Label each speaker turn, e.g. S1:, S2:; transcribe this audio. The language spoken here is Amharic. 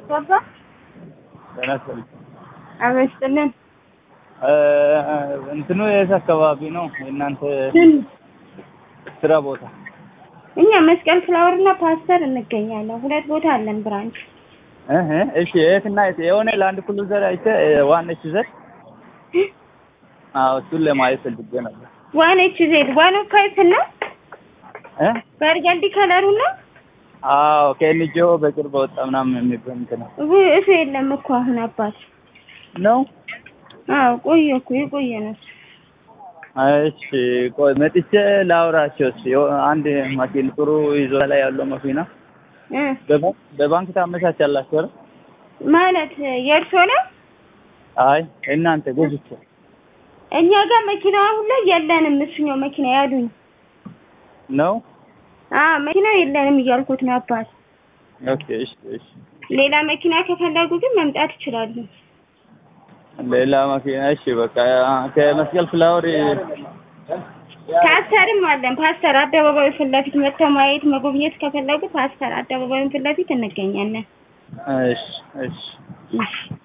S1: ገባ
S2: ጤና ይስጥልኝ።
S1: አበስጥልን
S2: እንትኑ የት አካባቢ ነው የእናንተ ስራ ቦታ?
S1: እኛ መስቀል ፍላወር እና ፓስተር እንገኛለን። ሁለት ቦታ አለን ብራንች።
S2: እህ እሺ፣ የትና የት የሆነ ለአንድ ኩሉ ዘር አይተ ዋነች ዘር አዎ፣ እሱን ለማየት ፈልጌ ነበር።
S1: ዋን ኤች ዜድ ዋን ኦፍ ፋይቭ እና
S2: እ
S1: በርገንዲ ከለሩ ነው።
S2: አዎ ከኤንጂኦ በቅርብ ወጣ ምናምን የሚባል እንትን ነው
S1: ውይ እሱ የለም እኮ አሁን አባት።
S2: ነው።
S1: አዎ ቆየ እኮ የቆየ ነው።
S2: እሺ ቆይ መጥቼ ላውራቸው። እስኪ አንድ ማኪን ጥሩ ይዞ ላይ ያለው መኪና
S1: እ
S2: በባ- በባንክ ታመቻቻላችሁ አይደል?
S1: ማለት የእርሶ ነው?
S2: አይ እናንተ ገዝቼ
S1: እኛ ጋር መኪና አሁን ላይ የለንም። እሱኛው መኪና ያሉኝ።
S2: ነው።
S1: አዎ መኪና የለንም እያልኩት ነው አባት።
S2: ኦኬ እሺ እሺ።
S1: ሌላ መኪና ከፈለጉ ግን መምጣት ይችላሉ።
S2: ሌላ መኪና እሺ፣ በቃ ከመስቀል ፍላወር
S1: ፓስተርም አለን። ፓስተር አደባባዩ ፊት ለፊት መጥተው ማየት መጎብኘት ከፈለጉ ፓስተር አደባባዩን ፊት ለፊት እንገኛለን።
S2: እሺ እሺ
S1: እሺ